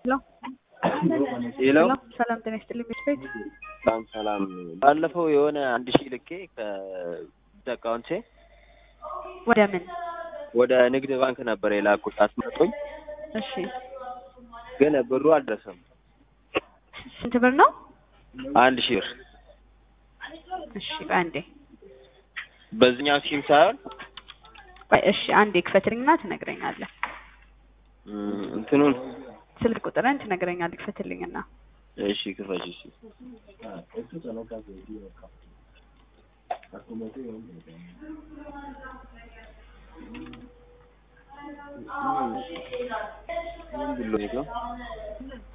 ሄሎ ሰላም ጤና ይስጥልኝ ቤት ቤት በጣም ሰላም። ባለፈው የሆነ አንድ ሺህ ልኬ ከአካውንቴ ወደ ምን? ወደ ንግድ ባንክ ነበር የላኩት አስመጡኝ፣ እሺ ግን ብሩ አልደረሰም። ስንት ብር ነው? አንድ ሺህ ብር እሺ ቆይ አንዴ በዚህኛው ሲም ሳይሆን ቆይ እሺ አንዴ ክፈትልኝና ትነግረኛለህ። እም፣ እንትኑን ስልክ ቁጥርን ትነግረኛለህ ክፈትልኝና እሺ ክፈች። እሺ ምን ብሎ ነው?